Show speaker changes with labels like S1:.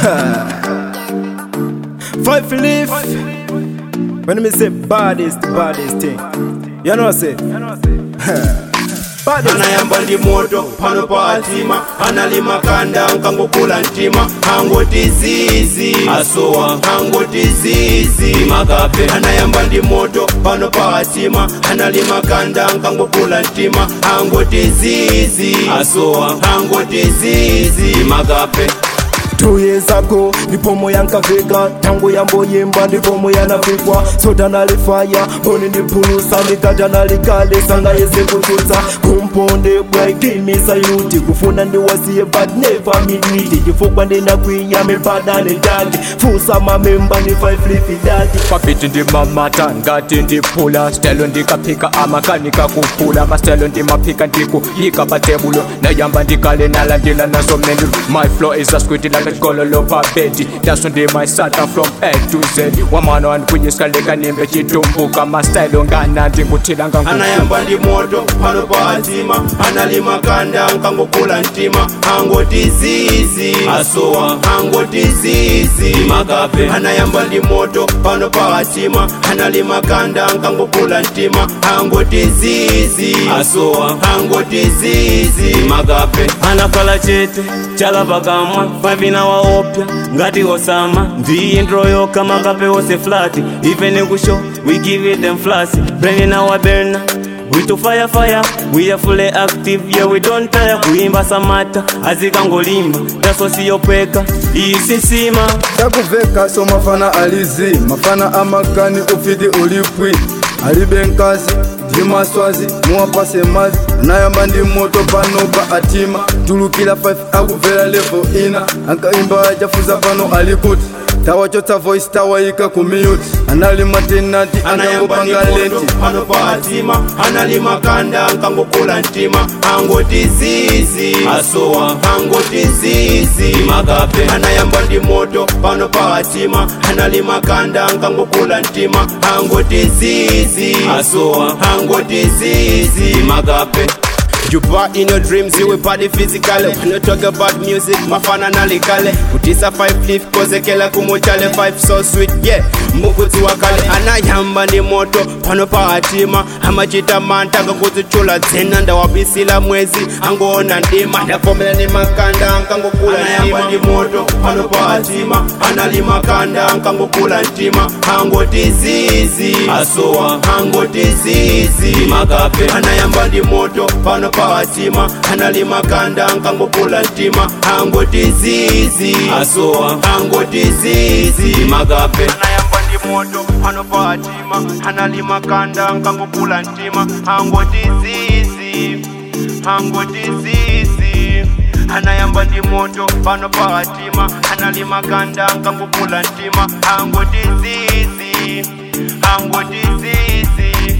S1: Five leaf. When me say baddest, baddest thing. You know what I say? Baddest.
S2: anayamba ndi moto pano pa atima analima kanda nkangokula mtima angoti zizi asowa angoti zizi makape anayamba ndi moto pano pa atima analima kanda nkangokula mtima angoti zizi asowa angoti zizi makape
S1: Two years ago ndipo moyo yankafika tangu yamboyimba ndipo moyo yanafikwa soda nalifaya mboni ndipulusa ndikaja nalikale sanga yese kututsa kumponde bwaikimisa yuti kufuna ndiwasiye but never midwiti chifukwa ndinakwiya mipadane daki fusa mamemba ni five lifi daki
S3: papiti ndimamata ngati ndiphula stelo ndikaphika amakanika kuphula mastelo ndimaphika ndikuyika patebulo nayamba ndikale nalandila nazo menu my flow is a squid like a gololo pabedi daso ndimayisata from a to z wamana wandikuyiskaleka nimbe chitumbuka mastelo ngana ndinguthila ngangu
S2: anayamba ndi moto pano pa atima analima kanda nkangokula mtima angoti zizi asowa angoti zizi makape anayamba ndi moto pano pa atima analima kanda nkangokula mtima angoti zizi asowa angoti zizi makape
S4: anakhala chete chalapakamwa pavina waopya ngati osama ndiyintro yokha makape wose flati even kusho we give it them flasi bringing our burner We to fire fire, we are fully active, yeah we don't tire Kuimba samata, azikangolimba, taso siyopweka, isisima
S5: takuveka so mafana alizi mafana amakani ufiti ulipwi alibe nkazi ndi maswazi muwapase mazi anayamba ndi moto pano pa atima tulukila 5 akubvera level ina ankaimba achafuza pano alikuti tawachotsa voice tawayika kumiyuti analima tenati
S2: anayamba ndi
S5: angangopanga
S2: moto
S5: lenti
S2: pano pa atima analima kanda nkangokula mtima angoti zizi asowa angoti zizi makape anayamba ndi moto pano pa atima analima kanda nkangokula mtima angoti zizi asowa angoti zizi makape You bought in your dreams, you will body physically When you talk about music, mafana nalikale Utisa five leaf, kozekela kumuchale Five so sweet, yeah, mukuzi wakale Anayamba ni moto, pano pa atima Amachita manta, kakuzichula Zena ndawabisila mwezi, angoona ndima Ndafomela ni makanda, nkangokula Anayamba ni moto, pano pa atima Analima kanda, nkangokula ntima Angoti zizi, asowa Angoti zizi, makape Anayamba ni moto, pano pa atima Analima kanda, nkangokula ntima Angoti zizi, asowa Angoti zizi, makape Anayamba ndi moto, pano pa atima Analima kanda, nkangokula ntima Angoti zizi, angoti zizi anayamba ndi moto pano pa atima analima kanda nkangokula ntima angoti zizi angoti zizi